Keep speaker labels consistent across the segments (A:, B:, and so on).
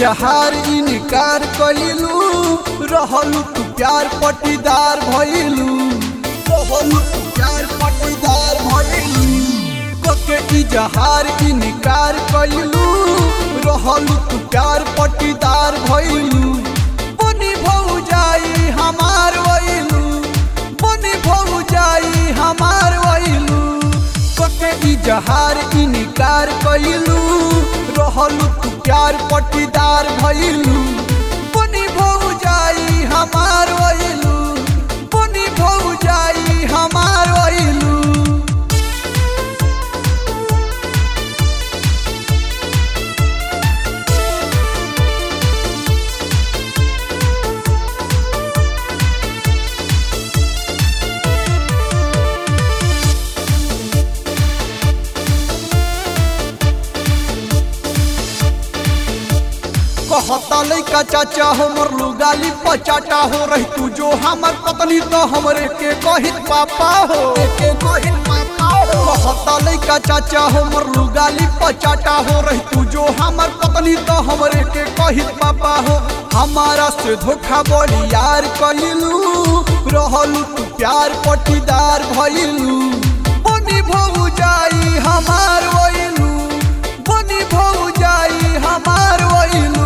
A: इजहार इनकार कइलू रहलू तू प्यार पटीदार भइलू रहलू तू प्यार पटीदार भइलू कके इजहार इनकार कइलू रहलू तू प्यार पटीदार भइलू बनी भौ जाई हमार वइलू बनी भौ जाई हमार वइलू कके इजहार इनकार कइलू रहलू तू प्यार पटीदार भइलू बनी भौ जाई हमार वइलू बनी भौ जाई हमार वइलू कहता लैका चाचा हमर लुगाली पचाटा हो रही तू जो हमर पत्नी तो हमरे के कहित पापा हो के कहित पापा हो कहता लैका चाचा हमर लुगाली पचाटा हो रही तू जो हमर पत्नी तो हमरे के कहित पापा हो हमारा से धोखा बड़ी यार कइलू रहलू तू प्यार पटीदार भइलू बनी भौ जाई हमार वइलू बनी भौ जाई हमार वइलू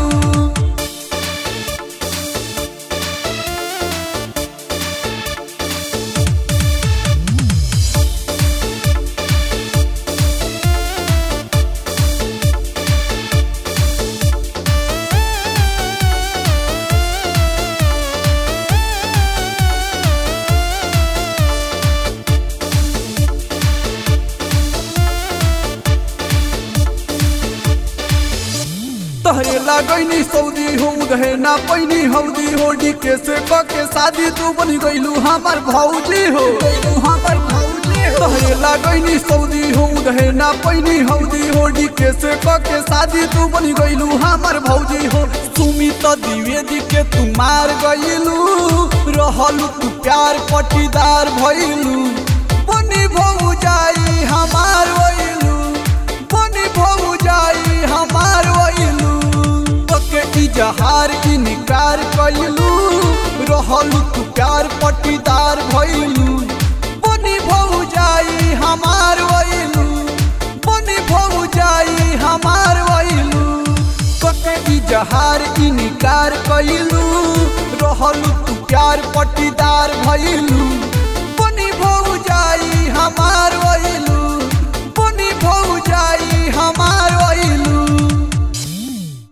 A: तहरे लागैनी सऊदी हो उधे ना पैनी हौदी हो डीके से के शादी तू बनी गइलू हमर भौजी हो हमर भौजी हो तहरे लागैनी सऊदी हो उधे ना पैनी हौदी हो डीके से के शादी तू बनी गइलू हमर भौजी हो सुमी तो द्विवेदी के तू मार गइलू रहलू तू प्यार पटीदार भइलू बनी भौ जाई हमार वइलू बनी भौ जाई हमार वइलू के इजहार इनकार कइलू रहलू तू प्यार पटीदार भइलू बनी भौ जाई हमार वइलू बनी भौ जाई हमार वइलू कके इजहार इनकार कइलू रहलू तू प्यार पटीदार भइलू